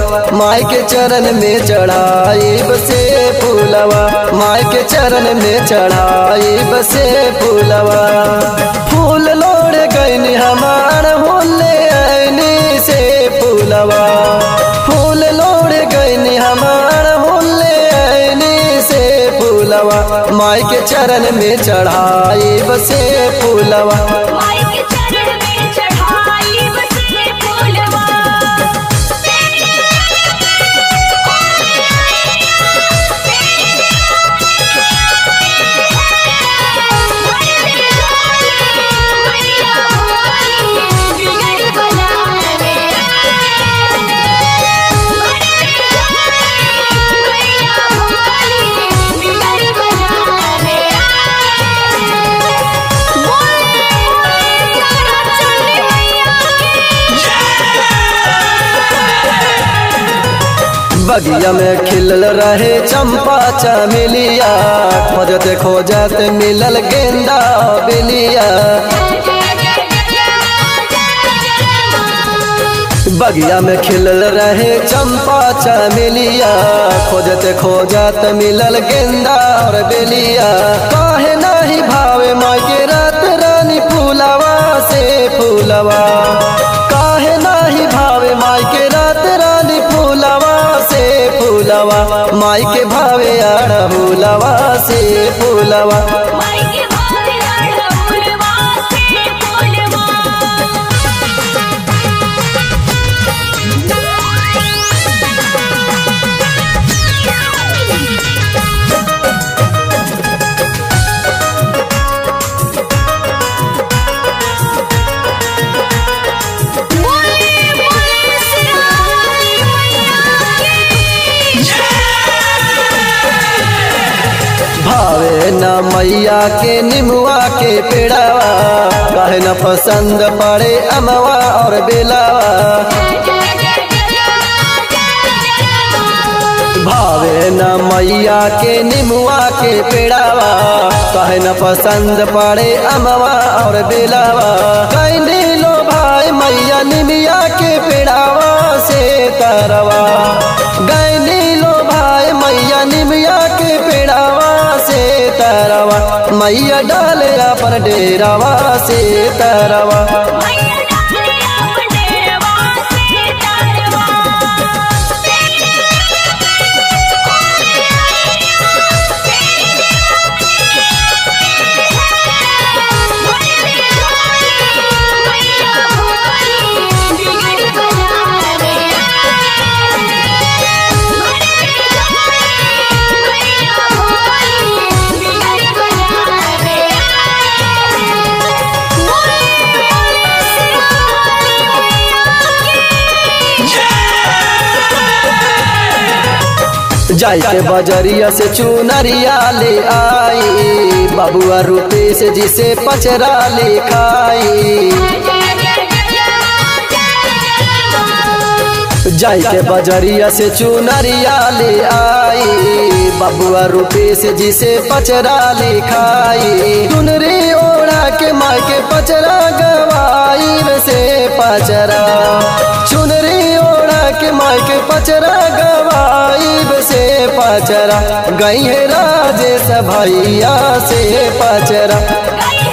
माई के चरण में चढ़ाई बसे फूलवा माई के चरण में चढ़ाई बसे फूलवा फूल लोड़ गईनी हमार होले ऐनी से फूलवा फूल लोड़ गईनी हमार होले ऐनी से फूलवा माई के चरण में चढ़ाई बसे फूलवा माई के चरण में चढ़ाई बसे फूलवा बगिया में खिलल रहे चंपा चमेलिया खोजत खोजत मिलल गेंदा बेलिया बगिया में खिलल रहे चंपा चमेलिया खोजत खोजत मिलल गेंदा और बेलिया काहे नाही भावे माँ के रात रानी फूलवा से फूलवा काहे नाही भावे माई के रात रानी फूलवा से फूलवा माई के भावे आड़ फूलवा से फूलवा माई के भावे आड़ा फूलवा से फूलवा भावे न मैया के निमुआ के पेड़ावा काहे न पसंद पड़े अमवा और बेलावा भावे न मैया के निमुआ के पेड़ावा काहे न पसंद पड़े अमवा और बेलावा कैने लो भाई मैया निमिया के पेड़ावा से तरवा गैनी लो भाई मैया निमिया के पेड़ावा से तरवा मैया डाले अपन डेरावा से तरवा जाई के बजरिया से चुनरिया ले आई बबुआ रूपे से जिसे पचरा ले खाई जाई के बजरिया से चुनरिया ले आई बबुआ रूपे से जिसे पचरा ले खाई चुनरी ओढ़ा के माँ के पचरा गवाई से पचरा चुनरी ओढ़ा के माँ के पचरा गवाई से पचरा गई है राजेश भैया से पचरा गई